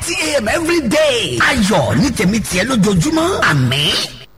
thirty a.m. every day. ayọ̀ ní tèmi tiẹ̀ lójoojúmọ́ àmín.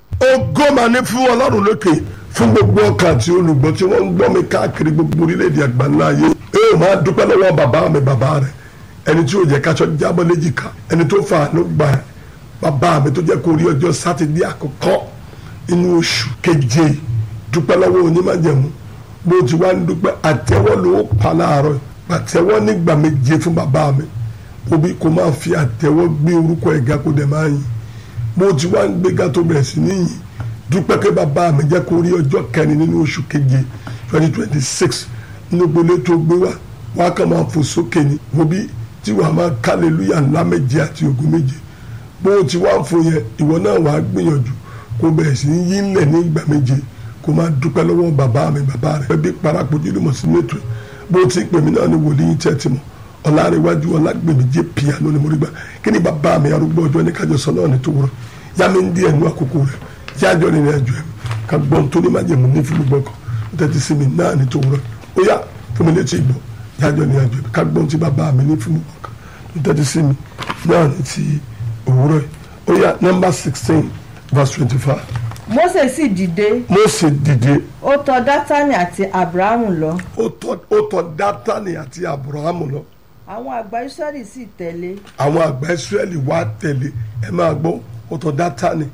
ògo máa ní fún ọlọ́run lókè fún gbogbo ọkàn àti olùgbọ́ tí wọ́n ń gbọ́ mi káàkiri gbogbo orílẹ̀-èdè àgbáńlá ayé ẹ máa dúpẹ́ lọ́wọ́ bàbá mi bàbá rẹ̀ ẹni tí yóò jẹ́ káṣọ jábọ́ léjìká ẹni tó fa àánú gbà ẹ́ bàbá mi tó jẹ́ kó rí ọjọ́ sátidé àkọ́kọ́ inú oṣù keje dúpẹ́ lọ́wọ́ onímájẹ̀mú bó ti wá ń dúpẹ́ àtẹ́wọ́ ló pa láàárọ̀ àtẹ́wọ́ nígbà méje fún bàbá mi òbí kò máa fi àtẹ́wọ́ gbé orúkọ ẹ̀gá kó dẹ̀ máa yìn bó ti wá ń gbéga tó bẹ̀rẹ̀ sí níyìn dúpẹ́ pé bàbá mi jẹ́ kó rí ọjọ́ kẹrin nínú oṣù keje twenty twenty six nínú gbolé tó gbé wá wá kàn máa fò sókè ni òbí tí wàá máa kálẹ̀lúyà ńlá méje àti ògùn méje bó ti wá ń fò yẹn ìwọ náà wàá gbìyànjú kó bẹ̀rẹ̀ sí ní yí ńlẹ̀ ní ìgbà méje kó máa dúpẹ́ lọ́wọ́ bàbá mi bàbá rẹ̀ bí parapọ̀ jílù mọ̀ sínú ètò bó ti ń pè mí náà ní wòlíì tẹ́ ti mọ̀ ọ̀làríwájú ọ̀làgbèmí jẹ́ piano ni mo rí gbà kí ni bàbá mi arúgbó ọjọ́ ní kájọ sọ náà ní tó wúrọ̀ yá mi ń di ẹnu àkókò rẹ̀ yájọ́ ní ìrìnàjò ẹ̀ ká gbọ́n tó ní májèmú ní fún gbogbo ọkọ̀ tẹ́tí sí mi náà ní tó wúrọ̀ ó yá fún mi létí ìgbọ́ yájọ́ ní ìrìnàjò ẹ̀ ká gbọ́n tí bàbá mi ní fún gbogbo ọkọ̀ tẹ́tí sí mi náà ní ti òwúrọ̀ ó yá nọ́mbà sixteen verse twenty-five Mósè sì dìde Mósè dìde ó tọ̀ Dátánì àti Ábúráhámù lọ ó tọ̀ ó tọ̀ Dátánì àti Ábúráhámù lọ àwọn àgbà Ísírẹ́lì sì tẹ̀lé àwọn àgbà Ísírẹ́lì wá tẹ̀lé ẹ máa gbọ́ ó tọ̀ Dátánì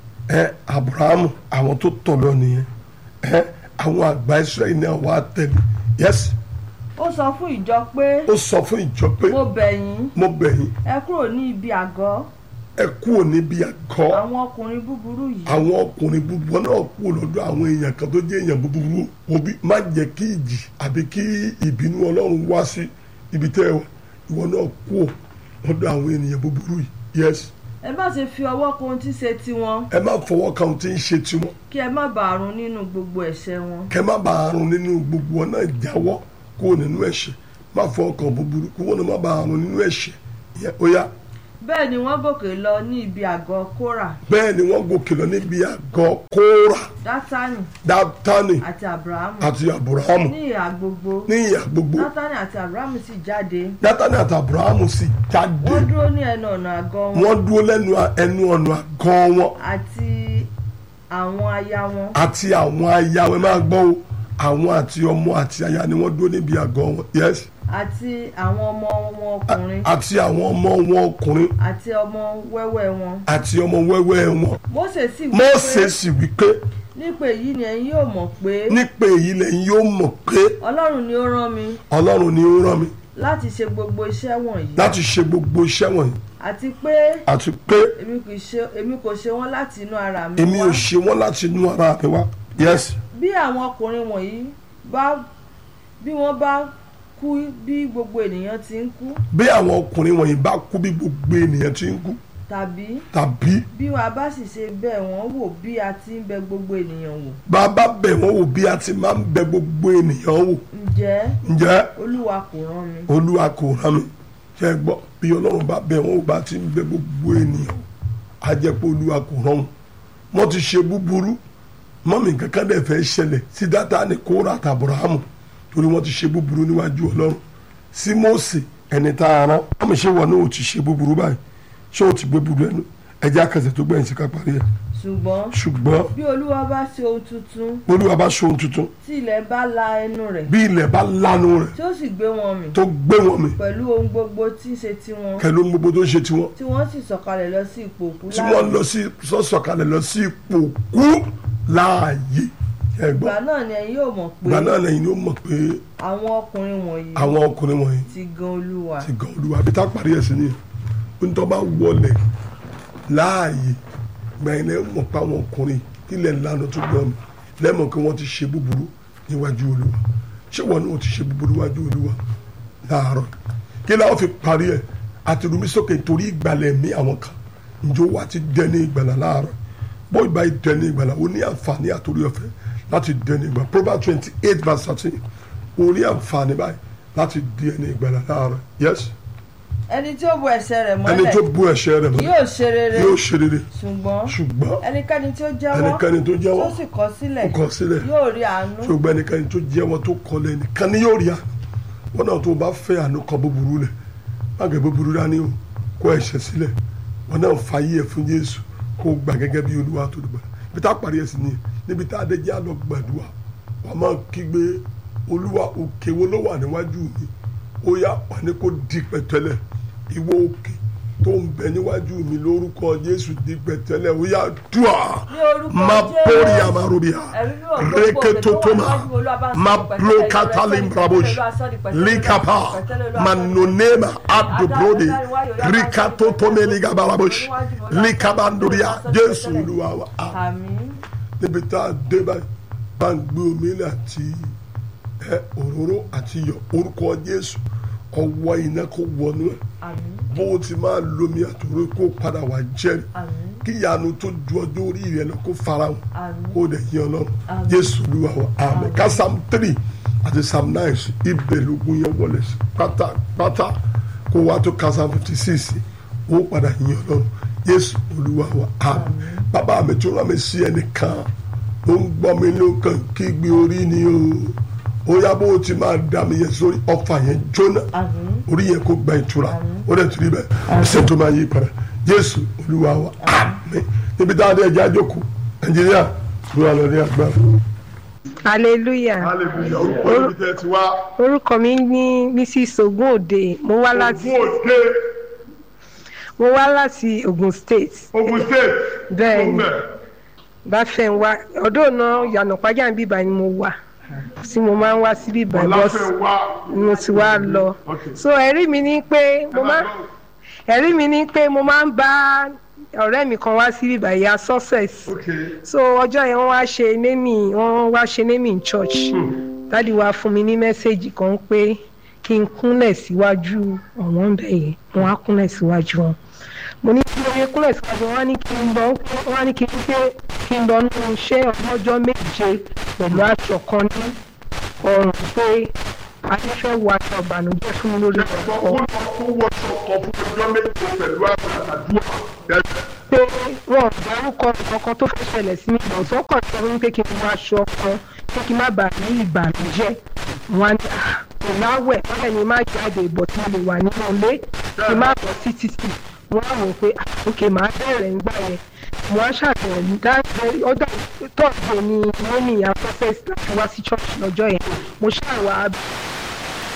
ẹ Ábúráhámù àwọn tó tọ̀ lọ nìyẹn ẹ àwọn àgbà Ísírẹ́lì náà wá tẹ̀lé yẹsì ó sọ fún ìjọ pé ó sọ fún ìjọ pé mo bẹ̀ yín mo bẹ̀ yín ẹ kúrò ní ibi àgọ́ ẹ kúrò níbi àgọ́ àwọn ọkùnrin búburú yìí àwọn ọkùnrin búburú náà kúrò lọ́dọ̀ àwọn èèyàn kan tó jẹ́ èèyàn búburú òbí má jẹ́ kí ìjì àbí kí ìbínú ọlọ́run wá sí ibi tẹ́ ẹ wà ìwọ náà kúrò lọ́dọ̀ àwọn ènìyàn búburú yìí yes ẹ má ṣe fi ọwọ́ kan ohun tí ṣe tiwọn ẹ má fọwọ́ kan ohun tí ń ṣe tiwọn kí ẹ má bàa run nínú gbogbo ẹ̀ṣẹ̀ wọn kẹ má bàa run nínú gbogbo ọ náà jáwọ́ kúrò nínú ẹ̀ṣẹ̀ má fọwọ́ kan búburú kí wọ́n náà má bàa run nínú ẹ̀ṣẹ̀ ìyẹn ó yá bẹ́ẹ̀ ni wọ́n gòkè lọ ní ibi àgọ́ Kórà bẹ́ẹ̀ ni wọ́n gòkè lọ níbi àgọ́ Kórà Dátánì Dátánì àti Ábúráhámù àti Ábúráhámù ní ìhà gbogbo ní ìyà gbogbo Dátánì àti Ábúráhámù sì jáde Dátánì àti Ábúráhámù sì jáde wọ́n dúró ní ẹnu ọ̀nà àgọ́ wọn wọ́n dúró lẹ́nu ẹnu ọ̀nà àgọ́ wọn àti àwọn aya wọn àti àwọn aya wọn ẹ máa gbọ́ o àwọn àti ọmọ àti aya ni wọ́n dúró níbi àgọ́ wọn yes àti àwọn ọmọ wọn ọkùnrin àti àwọn ọmọ wọn ọkùnrin àti ọmọ wẹ́wẹ́ wọn àti ọmọ wẹ́wẹ́ wọn Mósè sì wí Mósè pé sì wí pé nípa èyí ni ẹ̀yin yóò mọ̀ pé nípa èyí lẹ́yìn yóò mọ̀ pé Ọlọ́run ni ó rán mi Ọlọ́run ni ó rán mi láti ṣe gbogbo iṣẹ́ wọ̀nyí láti ṣe gbogbo iṣẹ́ wọ̀nyí àti pé àti pé èmi kò ṣe èmi kò ṣe wọ́n láti inú ara mi èmi wá ò ṣe wọ́n láti inú ara mi wá yes bí àwọn ọkùnrin wọ̀nyí bá bí wọ́n bá kú bí gbogbo ènìyàn ti ń kú bí àwọn ọkùnrin wọ̀nyí bá kú bí gbogbo ènìyàn ti ń kú tàbí tàbí bí wàá bá sì ṣe bẹ̀ wọ́n wò bí a ti ń bẹ̀ gbogbo ènìyàn wò bàbá bẹ̀ wọ́n wò bí a ti máa ń bẹ̀ gbogbo ènìyàn wò ǹjẹ́ ǹjẹ́ Olúwa kò rán mi olúwa kò rán mi ṣe é gbọ́ bí ọlọ́run bá bẹ̀ wọ́n wò bá ti ń bẹ̀ gbogbo ènìyàn wò á jẹ́ pé olúwa kò rán wọn wọ́n ti ṣe búburú mọ́mì kankan dẹ̀ fẹ́ ṣẹlẹ̀ sí Dátánì Kórà àti Ábúráhámù torí wọ́n ti ṣe búburú níwájú ọlọ́run sí Mósè ẹni tá a rán mọ́mì ṣé wọn náà ò ti ṣe búburú báyìí ṣé o ti gbé búburú ẹnu ẹjẹ́ àkànṣe tó gbẹ̀yìn sí ká parí ẹ̀ ṣùgbọ́n ṣùgbọ́n bí Olúwa bá ṣe ohun tuntun olúwa bá ṣe ohun tuntun tí ilẹ̀ bá la ẹnu rẹ̀ bí ilẹ̀ bá lanu rẹ̀ tí ó sì gbé wọn mì tó gbé wọn mì pẹ̀lú ohun gbogbo tí ń ṣe tiwọn kẹló ń gbogbo tó ń ṣe tiwọn tí wọ́n sì sọ̀kalẹ̀ lọ sí ipò òkú tí wọ́n lọ sí sọ́sọ̀kalẹ̀ lọ sí ipò kú láàyè ẹgbọ́n ìgbà náà ni ẹ̀yin yóò mọ̀ pé ìgbà náà lẹ́yìn ló mọ̀ pé àwọn ọkùnrin wọ̀nyí àwọn ọkùnrin wọ̀nyí ti gan Olúwa ti gan olúwa bí tá a parí ẹ̀ sí ni ó ní tó bá wọlé láàyè gbẹ̀yìn lẹ́yìn mọ̀ pé àwọn ọkùnrin kílẹ̀ lánàá tó gbọ́n mi lẹ́mọ̀ pé wọ́n ti ṣe búburú níwájú olúwa ṣé wọn náà ti ṣe búburú níwájú olúwa láàárọ̀ kí láwọn fi parí ẹ̀ àti rumi sókè torí ìgbàlẹ̀ mi àwọn kan njó wa ti dẹni ìgbàlà láàárọ̀ bó ìgbà yìí dẹni ìgbàlà ó ní àǹfààní àtòrí ọ̀fẹ́ láti dẹni ìgbàlà Proverbs twenty eight verse thirteen ó ní àǹfààní báyìí láti dẹni ìgbàlà láàárọ̀ yes ẹni tí ó bo ẹ̀ṣẹ̀ rẹ̀ ẹni tó mọ́lẹ̀ bú ẹ̀ṣẹ̀ rẹ̀ mọ́lẹ̀ yóò ṣe rere yóò ṣe rere ṣùgbọ́n ṣùgbọ́n ẹnikẹ́ni tí ó jẹ́wọ́ ẹnikẹ́ni tó jẹ́wọ́ tó sì kọ̀ sílẹ̀ ó kọ̀ sílẹ̀ yóò rí àánú ṣùgbọ́n ẹnikẹ́ni tó jẹ́wọ́ tó kọlẹ̀ nìkan ni yóò rí àánú wọn náà tó bá fẹ́ àánú kan búburú lẹ̀ má gẹ̀ búburú dání o kó ẹ̀ṣẹ̀ sílẹ̀ wọn náà fàyè ẹ̀ fún Jésù kó gbà gẹ́gẹ́ bí Olúwa tó dùgbà ibi tá a parí ẹ̀ sí ni níbi tá a dé jẹ́ àlọ́ gbàdúrà wàá máa kígbe Olúwa òkè wo ló wà níwájú mi ó yá wà ní kó di pẹ̀tẹ́lẹ̀ ìwọ òkè tó ń bẹ níwájú mi lórúkọ Jésù di pẹ̀tẹ́lẹ̀ ó yá dùà Ní orúkọ má Jésù. bórí àmàrúbíà Ẹ̀mí mímọ́ gbogbo rékétótómà òkè tó wà níwájú Olúwa bá ń sọ má di pẹ̀tẹ́lẹ̀, blókátálìm Olúwa rabosh sọ di pẹ̀tẹ́lẹ̀, líkàpá Olúwa sọ di pẹ̀tẹ́lẹ̀, manonema adobrode Adájọ́ ìwáyọ̀, Olúwa bá ń sọ di ríkátótómẹ́lígàbàrabosh pẹ̀tẹ́lẹ̀, Olúwa bá ń sọ di líkàbàndóríà pẹ̀tẹ́lẹ̀. Jésù Olúwa wa àmín àmín níbi tá a dé báyìí bá ń gbé omi ilẹ̀ àti ẹ òróró àti iyọ̀ orúkọ Jésù ọwọ́ iná kó wọnú ẹ̀ àmín bó o ti máa lomi àtòrò kó padà wá jẹ́rìí àmín kí ìyanu tó ju ọjọ́ orí rẹ lọ kó farahàn àmín kó o dẹ̀ yín ọlọ́run Àmín. Jésù Olúwa wa àmín ká psalm three àti psalm nine sí ibẹ̀ lógún yẹn wọlé sí pátápátá kó wá tó ká psalm fifty six ó padà yín ọlọ́run Jésù Olúwa wa àmín bàbá mi tó rán mi sí ẹnìkan ó ń gbọ́ mi lókàn kí gbé orí ni o ó yá bó o ti máa dá mi yẹn sórí ọfà yẹn jóná àmín orí yẹn kó gba ìtura ó dẹ̀ tún ibẹ̀ ẹsẹ̀ tó máa yí padà Jésù Olúwa wa àmín níbi táwọn adé ẹja jókòó Nàìjíríà ló wà lọ ní agbára. hallelujah hallelujah orúkọ ibi tẹ́ ti wá orúkọ mi ní mrs ogunòde mo wá láti Ògùn òde mo wá láti ogun state Ogun State Bẹ́ẹ̀ ni. Tó ń bẹ̀. báfẹ́ ń wá ọ̀dọ́ náà yànnà pàjá ń bíbá ni mo wà tí mo máa ń wá sí bíbá Ọláfẹ́ wá mo ti wá lọ Okay. so ẹ̀rí mi ní pé mo máa ẹ̀rí mi ní pé mo máa ń bá ọ̀rẹ́ mi kan wá sí bíbá ìyá success okay so ọjọ́ yẹn wọ́n wá ṣe némì wọ́n wá ṣe némì in church dádì wa fún mi ní mẹ́sẹ̀gì kan pé kí n kúnlẹ̀ síwájú ọ̀wọ́n bẹ̀ yẹn wọ́n á kúnlẹ̀ síwájú wọn mo ní kí oye kúnlẹ̀ síwájú wọn á ní kí n lọ wọ́n á ní kí n pé kí n lọ nú iṣẹ́ ọlọ́jọ́ méje pẹ̀lú aṣọ kan ní ọrùn pé adéfẹ́ wọ aṣọ ìbànújẹ́ fún mi lórí sọ ọkọ̀ kó lọ kó wọṣọ kan fún ọjọ́ méje pẹ̀lú àdúrà pé wọn ò dárúkọ nǹkan tó fẹ́ ṣẹlẹ̀ sí mi lọ sọ́kàn tí wọ́n ń pé kí n wọ aṣọ kan pé kí n má bàa ní ìbànújẹ́ wọn á ní "Ah, kò láwẹ̀ wọ́n ní má jáde ìbọ̀ tí mo lè wà nínú ilé kí n má bọ̀ sí títì wọ́n á wò pé "Ah, ok màá bẹ̀rẹ̀ nígbà yẹn wọ́n á ṣàbẹ̀wò dáadé ọ̀dà tọ́jú ni wọ́n ní ìyá process láti wá sí church lọ́jọ́ yẹn mo ṣàwà